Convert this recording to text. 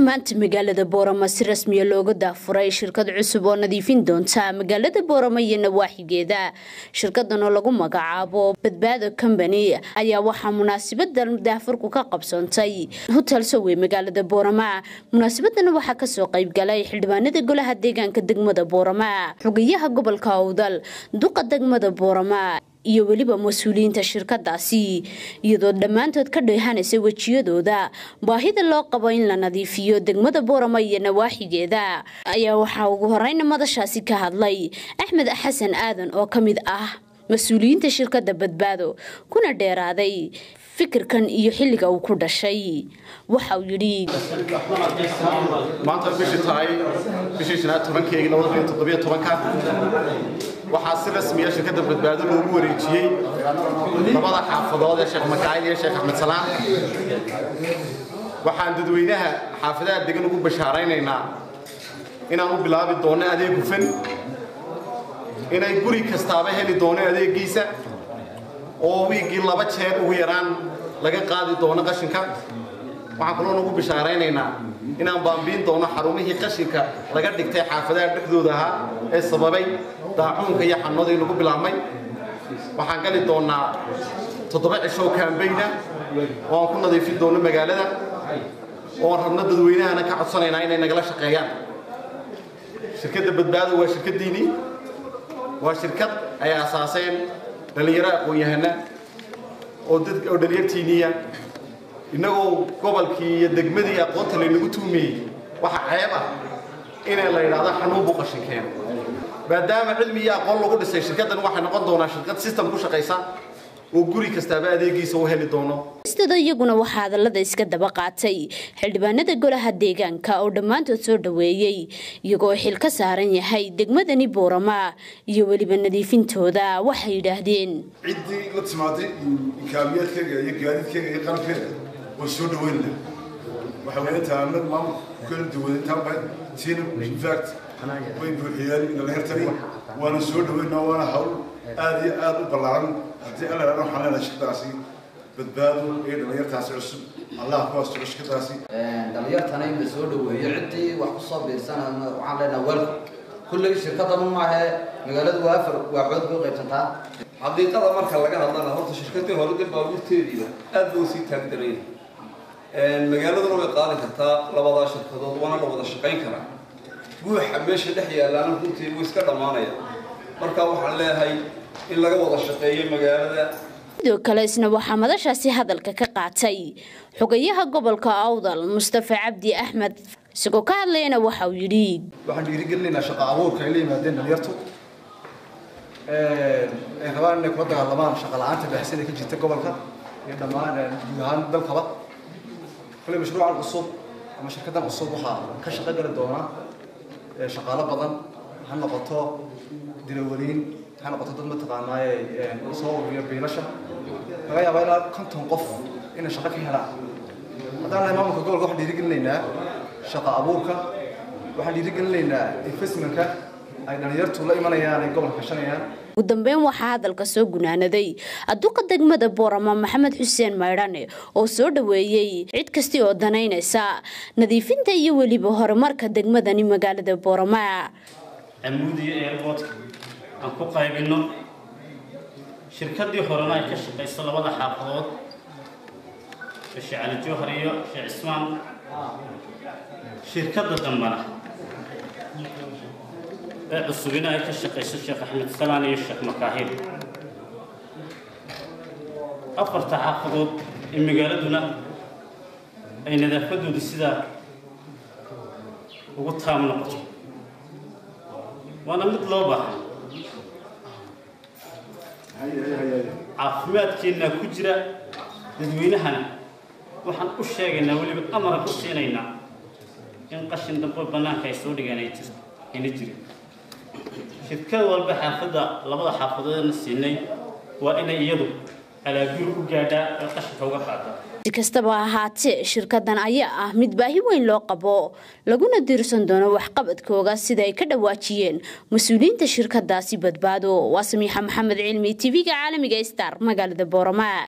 maanta magaalada boorama si rasmiya looga daafuray shirkad cusub oo nadiifin doonta magaalada boorama iyo nawaaxigeeda shirkadan oo lagu magacaabo badbaado combany ayaa waxaa munaasibadan daafurku ka qabsoontay hotel sowe magaalada boorama munaasabadana waxaa kasoo qaybgalay xildhibaanada golaha deegaanka degmada boorama xogayaha gobolka awdal duqa degmada boorama iyo weliba mas-uuliyiinta shirkadaasi iyadoo dhammaantood ka dheehanaysa wejiyadooda baahida loo qabo in la nadiifiyo degmada boorama iyo nawaaxigeeda ayaa waxaa ugu horeyna madashaasi ka hadlay axmed xasan aadan oo ka mid ah mas-uuliyiinta shirkada badbaado kuna dheeraaday fikirkan iyo xilliga uu ku dhashay waxa uu yidhi maanta bishii tahay bishii shanaad tobankeegii labada kun toddobiyo tobanka waxaa si rasmiya shirkadda badbaado loogu wareejiyey labada xaafadood ee sheekh makaayil iyo sheekh axmed salaan waxaan dadweynaha xaafadaha degan ugu bashaaraynaynaa inaan u bilaabi doonno adeeg hufan inay guri kastaaba heli doono adeegiisa oo wiiggii laba jeer ugu yaraan laga qaadi doono qashinka waxaan kaloo nagu bishaaraynaynaa inaan baambiin doono xarumihii qashinka laga dhigtay xaafadaha dhexdooda ahaa ee sababay daacuunka iyo xanuunadii nagu bilaabmay waxaan gali doonaa toddoba cishow kaambayna oo aan ku nadiifin doono magaalada oo aan rabno dadweynahana ka codsanaynaa inay nagala shaqeeyaan shirkadda badbaado waa shirkaddiinii waa shirkad ay asaaseen dhallinyaro aqoon-yahana oo dad oo dhalinyartiiniya innagoo gobolkii iyo degmadii aqoonta laynagu tuumiyey waxa ceeb ah inay la yidhaahdo xanuun buu qashin keeno maadaama cilmi iyo aqoon lagu dhisay shirkaddan waxay noqon doonaa shirkad system ku shaqaysa oo guri kastaaba adeegiisa u heli doono stada iyaguna waxaa hadallada iska daba qaatay xildhibaanada golaha deegaanka oo dhammaantood soo dhoweeyey iyagoo xil ka saaran yahay degmadani boorama iyo weliba nadiifintooda waxay yidhaahdeen ciddii la timaaday imkaamiyaadkeega iyo gaadiidkeega iyo qalabkeega way soo dhaweynna waxa weeye intaa mid maamulka kala duwan intaa bayd tiina infact way buuxiyeen dhalinyartani waana soo dhaweynaa waana hawl aad iyo aad u ballaaran haddii alla yidhahdo waxaan leenahay shirkadaasi badbaado iyo dhalinyartaasi cusub allah ku asturo shirkadaasi dhalinyartana in la soo dhaweeyo ciddii wax kusoo biirsanana waxaan leenahay welcome kulley shirkadanu maahe magaaladu waa afar waaxood bay u qaybsantaa xaqiiqada marka laga hadlana horta shirkadii hore dee baabuurteediiba aad buu sii taagdaraya magaaladuna way qaadi kartaa labadaa shirkadood waana la wada shaqayn karaa buuxa meesha dhex yaalaana runtii wuu iska dhammaanaya marka waxaan leeyahay in laga wada shaqeeyo magaalada sidoo kale isna waxaa madashaasi hadalka ka qaatay xogayaha gobolka awdal mustafa cabdi axmed isagoo ka hadlayana waxa uu yidhi waxaan dhiirigelinaynaa shaqo abuurka ay la yimaadeen dhalinyartu ay rabaan inay kula dagaalamaan shaqo la-aanta baahsan ee ka jirta gobolka iyo dhammaan guud ahaan dalkaba kale mashruucan cusub ama shirkaddan cusub waxaa ka shaqo geli doona shaqaalo badan ha noqoto dilawaliin ha noqoto dad mataqaanaaye soo ururiya biilasha laga yaabaa ilaa konton qof inay shaqo ka helaan haddaan nahay maamulka gobolka waxaan dhiirigelinaynaa shaqo abuurka waxaan dhiirigelinaynaa investmentka ay dhalinyartu la imanayaan ay gobolka kashanayaan ugu dambeyn waxaa hadalka soo gunaanaday aduqa degmada boorama maxamed xuseen maydhane oo soo dhoweeyey cid kasti oo danaynaysa nadiifinta iyo weliba horumarka degmadani magaalada boorama camuudiyo airboodka aan ku qaybinno shirkadii horena ay ka shaqayso labada xaafadood sheekh cali jowhar iyo sheekh cismaan shirkadda dambana ee cusubina ay ka shaqayso sheekh axmed salaan iyo sheekh makaahil afarta xaafadood ee magaaladuna ay nadaafadoodu sidaa ugu taam noqoto waana mid loo baahan caafimaadkeennaa ku jira dadweynahana waxaan u sheegaynaa weliba amaran ku siinaynaa in qashin dambe bannaanka ay soo dhigaan ay jirto ayna jirin shirkad walba xaafadda labada xaafadoodna siinay waa inay iyadu alaabiri u gaadhaa ee qashinka uga qaada si kastaba ahaatee shirkadan ayaa ah mid baahi weyn loo qabo laguna diirsan doono waxqabadkooga sida ay ka dhawaajiyeen mas-uuliyiinta shirkadaasi badbaado waa samiixa maxamed cilmi tv-ga caalamiga star magaalada boorama